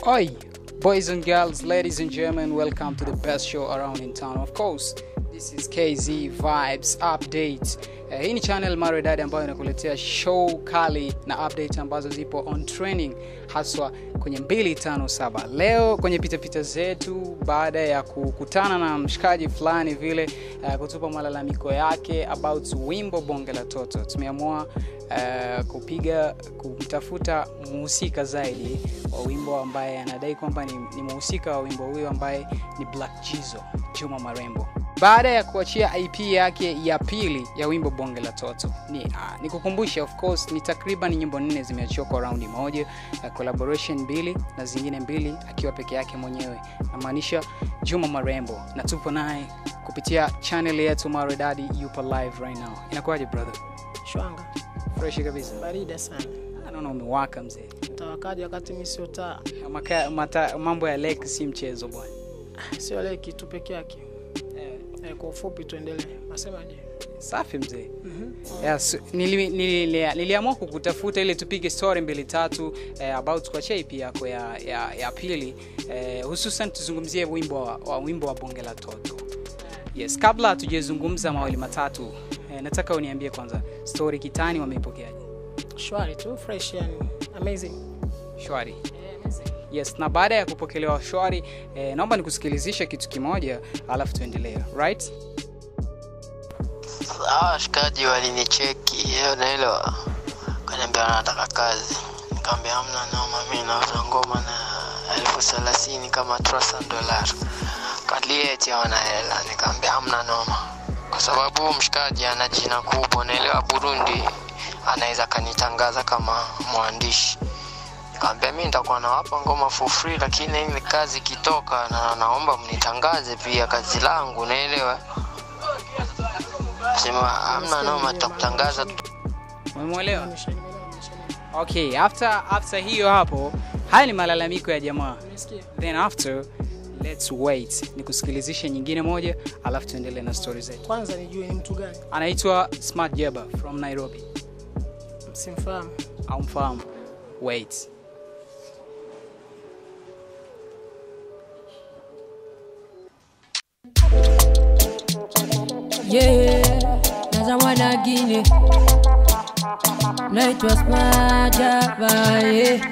Oi, boys and girls, ladies and gentlemen, welcome to the best show around in town. Of course, this is KZ Vibes Update. Uh, hii ni channel maridadi ambayo inakuletea show kali na update ambazo zipo on training haswa kwenye 257. Leo kwenye pitapita zetu, baada ya kukutana na mshikaji fulani vile uh, kutupa malalamiko yake about wimbo bonge la toto, tumeamua uh, kupiga kumtafuta muhusika zaidi wa wimbo ambaye anadai kwamba ni, ni muhusika wa wimbo huyo ambaye ni Black Jizo, Juma Marembo baada ya kuachia ip yake ya pili ya wimbo bonge la toto ni uh, nikukumbusha of course ni takriban nyimbo nne zimeachiwa kwa raundi moja uh, collaboration mbili na zingine mbili akiwa peke yake mwenyewe namaanisha juma marembo na tupo naye kupitia channel yetu maredadi yupo live right now inakuwaje brother shwanga fresh kabisa barida sana Ah, naona umewaka mzee tawakaji wakati mi sio taa Maka, mata, mambo ya lek si mchezo bwana sio le kitu peke yake eh, kwa ufupi tuendelee nasemaje safi mzee yes, nili, nili, nili, niliamua kukutafuta ili tupige story mbili tatu eh, about kuachia ipi yako ya, ya, ya pili eh, hususan tuzungumzie wimbo wa, wa wimbo wa bonge la toto yes kabla hatujazungumza mawili matatu eh, nataka uniambie kwanza story kitani wameipokeaje shwari tu fresh yani amazing shwari eh, amazing. yes na baada ya kupokelewa shwari eh, naomba nikusikilizishe kitu kimoja alafu tuendelee right hawa washikaji walinicheki hiyo naelewa kaniambia wanataka kazi nikaambia amna noma mi nauza ngoma na elfu thelathini kama trasa dolar kalieti wana hela nikaambia amna noma kwa sababu huyu mshikaji ana jina kubwa naelewa burundi anaweza kanitangaza kama mwandishi nikaambia mi nitakuwa nawapa ngoma for free lakini ile kazi ikitoka na naomba mnitangaze pia kazi langu naelewa sema amna noma tutakutangaza umemwelewa Nimeshanielewa, nimeshanielewa. okay after after hiyo hapo haya ni malalamiko ya jamaa Umesikia? then after let's wait nikusikilizishe nyingine moja alafu tuendelee na stori zetu kwanza nijue ni mtu gani anaitwa smart jeba from nairobi simfahamu au mfahamu wait Yeah, naza mwana gine naitwa Smajava yeah.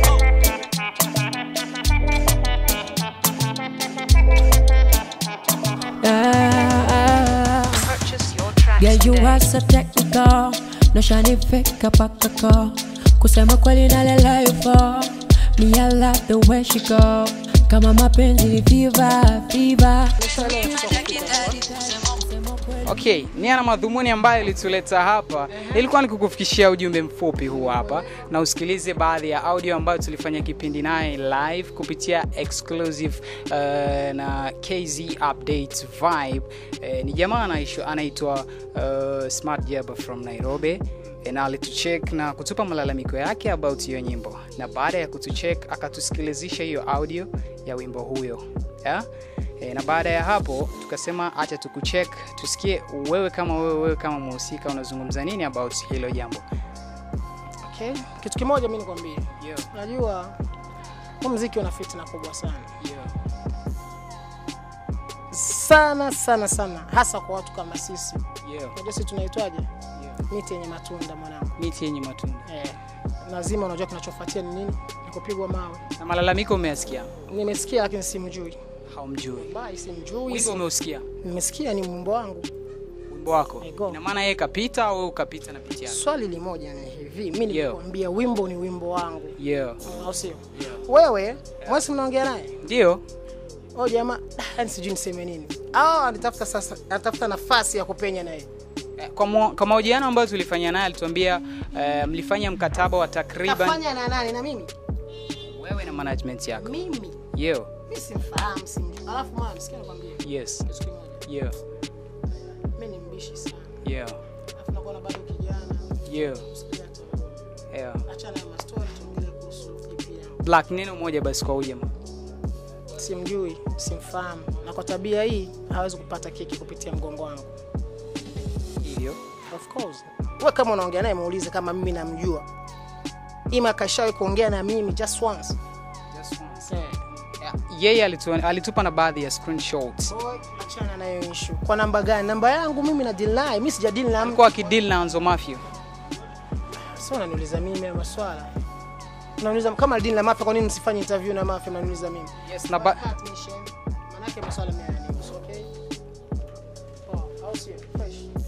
Yeah. Yeah, you are so technical noshanifika pakako kusema kweli nalela yupo me I love the way she go kama mapenzi ni fever fever okay nia na madhumuni ambayo ilituleta hapa ilikuwa ni kukufikishia ujumbe mfupi huu hapa na usikilize baadhi ya audio ambayo tulifanya kipindi naye live kupitia exclusive uh, na kz update vibe uh, ni jamaa anaisho- anaitwa uh, smart jaba from nairobi Eh, na alitucheck na kutupa malalamiko yake about hiyo nyimbo na baada ya kutucheck akatusikilizisha hiyo audio ya wimbo huyo yeah? E, na baada ya hapo tukasema acha tukucheck tusikie wewe kama wewe wewe kama mhusika unazungumza nini about hilo jambo okay. kitu kimoja mi nikwambie yeah, najua huu mziki una fitna kubwa sana yeah. sana sana sana hasa kwa watu kama sisi Yeah, unajua sisi tunaitwaje yeah. miti yenye matunda mwanangu miti yenye matunda eh, lazima unajua kinachofuatia ni nini ni kupigwa mawe na malalamiko umeyasikia nimesikia lakini simjui haumjui bai simjui wimbo sim- umeusikia nimesikia ni mwimbo wangu wimbo wako Ego. ina maana yeye kapita au wewe ukapita na piti yako swali limoja ni hivi mi Yeah. nilikwambia wimbo ni wimbo wangu yeah. Mm, au sio wewe mwesi mnaongea naye ndio o jamaa yani sijui niseme nini au anatafuta sasa anatafuta nafasi ya kupenya naye Eh, kwa mo- kwa mahojiano ambayo tulifanya naye alituambia uh, mlifanya mkataba wa takriban kafanya na nani na mimi wewe na management yako mimi yeah. mi simfahamu simjui alafu maa msikia nakwambia yes kitu kimoja yeah. mi ni mbishi sana Yeah. alafu nakuwa na bado kijana Yeah. Sikia tu. Yeah. achana na mastori tuongelee kuhusu EP yangu black neno moja basi kwa ujama simjui simfahamu na kwa tabia hii hawezi kupata keki kupitia mgongo wangu hivyo of course we kama unaongea naye muulize kama mimi namjua ima kashawahi kuongea na mimi just once Just once. Eh. Yeah, yeye alitu, alitupa na baadhi ya screenshots Boy, achana nayo issue. Kwa namba gani? Namba yangu mimi na deal naye. Mimi sija deal na mtu. alikuwa akideal na Anzo Mafia Sio unaniuliza mimi ya maswala. Unaniuliza kama deal na Mafia kwa nini nisifanye interview na Mafia unaniuliza mimi? yes na ba Cut mission. Manake maswala mimi hayanihusu, okay? Oh, au sio? Fresh.